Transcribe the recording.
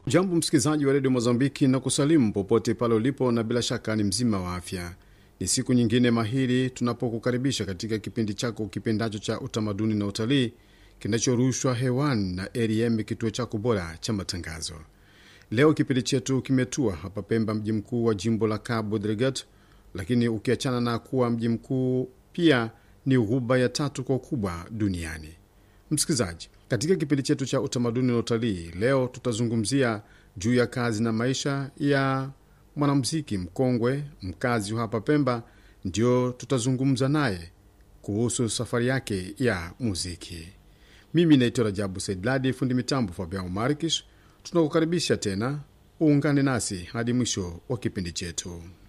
Jambo msikilizaji wa redio Mozambiki na kusalimu popote pale ulipo, na bila shaka ni mzima wa afya. Ni siku nyingine mahiri tunapokukaribisha katika kipindi chako kipendacho cha utamaduni na utalii kinachorushwa hewani na ARM, kituo chako bora cha matangazo. Leo kipindi chetu kimetua hapa Pemba, mji mkuu wa jimbo la Cabo Delgado, lakini ukiachana na kuwa mji mkuu, pia ni ghuba ya tatu kwa ukubwa duniani. Msikilizaji, katika kipindi chetu cha utamaduni na utalii leo tutazungumzia juu ya kazi na maisha ya mwanamuziki mkongwe mkazi wa hapa Pemba. Ndio tutazungumza naye kuhusu safari yake ya muziki. Mimi naitwa Rajabu Saidladi, fundi mitambo Fabian Markish. Tunakukaribisha tena uungane nasi hadi mwisho wa kipindi chetu.